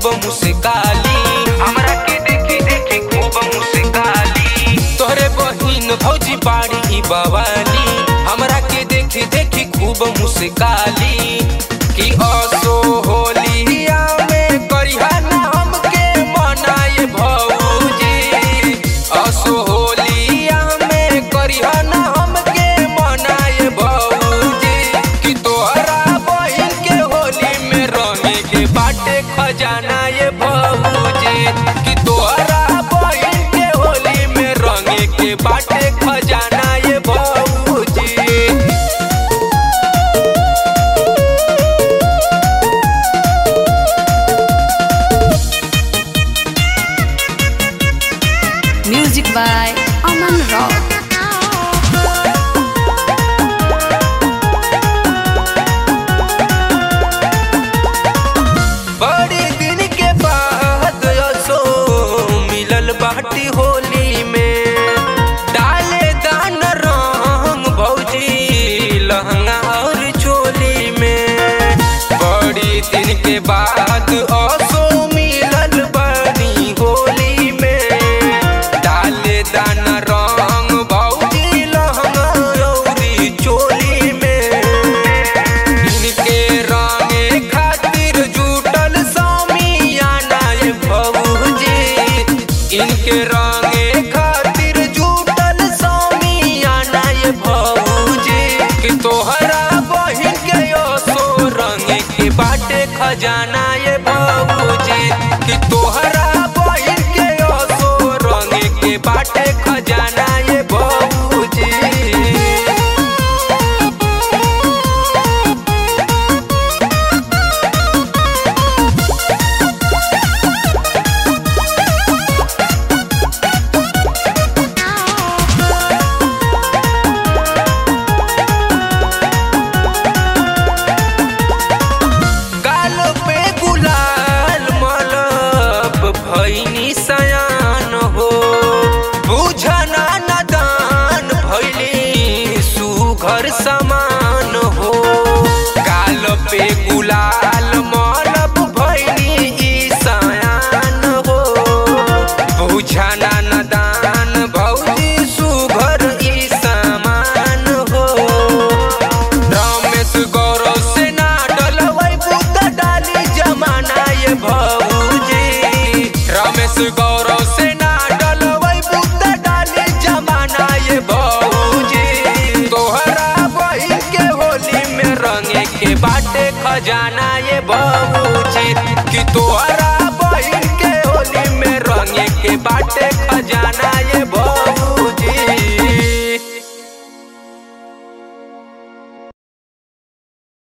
मुस्काली हमरा के देखी देखी खूब मुस्काली तोहरे बहिन भौजी बाड़ी ई बवाली हमरा के देखी देखी खूब मुस्काली कि असो होलिया में करिहा ना हमके मनाए भौजी असो होलिया में करिहा ना हमके मनाए भौजी कि तोहरा बहिन के होली में रंगे के बाटे खजाना ये भौजी कि तोहरा बहिन के होली में रंगे के बाटे खजाना ये भौजी Music by Aman Rock. बड़े दिन के बाद असो मिलल बाटी होली में डाले दान रंग भौजी लहंगा और चोली में बड़ी दिन के बाद असो मिलल बनी होली में डाले दान रंग भौजी लहंगा और चोली में इनके रंगे खातिर जुटल सामियाना ये भौजी इनके रंगे खातिर जुटल सामियाना ये भौजी कि तोहरा बहिन के असो रंगे के बाटे खजाना ये भौजी कि तोहरा बहिन के असो रंगे के बाटे खजाना ये भौजी गाल पे गुलाल मलब भैनी सयान हो बुझना नदान भैली सुघर समान हो गाल पे गुलाल मलब भैनी ई सयान हो बुझना नदान भौजी सुघर ई समान हो रमेश गौरव से ना डलवै बुद्ध डाली जमाना ये भौजी रमेश गौरव से ना डलवै बुद्ध डाली जमाना ये भौजी तोहरा बहिन के होली में रंगे के बाटे खजाना ये भौजी